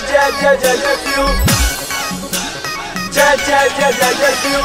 ja ja ja ja piu. Ja ja ja ja ja piu.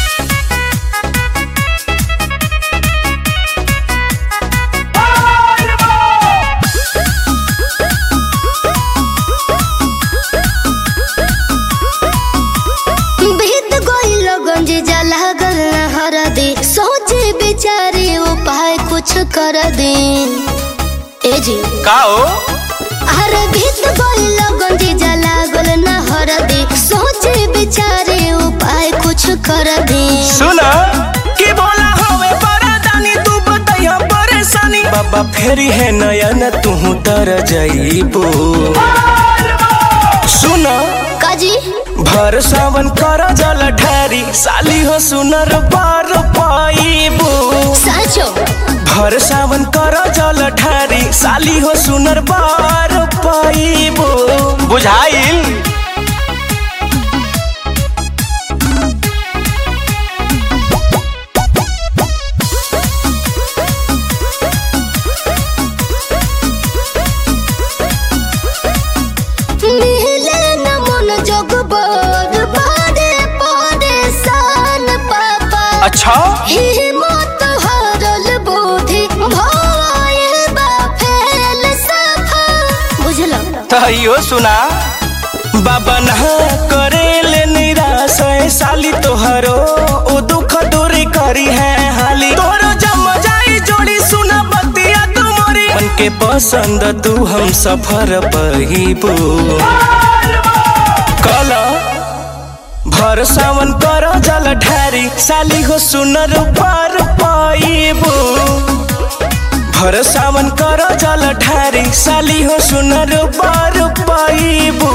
बीत गइल गंजी जला गल हर दे सोचे बेचारे उपाय कुछ कर दे ए जी का हो अरे बीत गइल गंजी जला गल हर दे सोचे बेचारे उपाय कुछ कर दे सुना की बोला हवे परेशानी तू बताइया परेशानी बाबा फेरी है नयन तू तर जाइबो सुना काजी भर सावन कर जल ढारी साली हो सुनर बार पाइबो साचो भर सावन कर जल ढारी साली हो सुनर बार पाइबो बुझाइल मिले न मन जोग बर बारे पारे सान पापा अच्छा हिम्मत हारल बुद्धि भयल बा फेल सफा बुझलो तहियो सुना बाबा नहा करेले निराश है साली तोहरो ओ दुख दूरी करी है हाली तोरो जम जाई जोड़ी सुना बतिया तुम्हारी मन के पसंद तू हम सफर पहिबो कला भर सावन कर जल ढारी साली हो सुनर पार पाइबो भर सावन कर जल ढारी साली हो सुनर पार पाइबो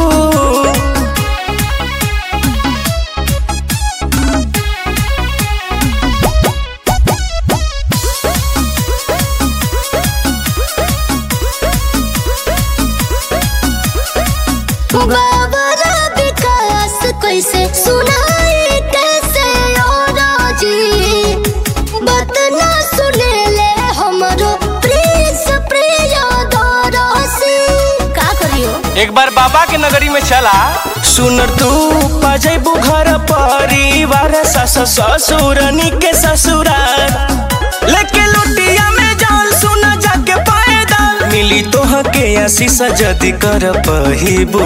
बाबरा विकास कैसे सुनाई कैसे और जी बात ना सुने ले हमरो प्रिंस प्रिय दरसी का करियो एक बार बाबा के नगरी में चला सुनर तू पजैबू घर परिवार सस ससुरनी के ससुराल लेके लुटिया में जाल सुना जाके पैदल मिली तोह के आशीष जदि कर पहिबू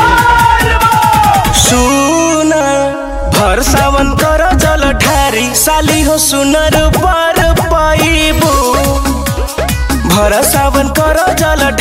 सुना भर सावन कर जल ढारी साली हो सुनर पर पाइबू भर सावन कर जल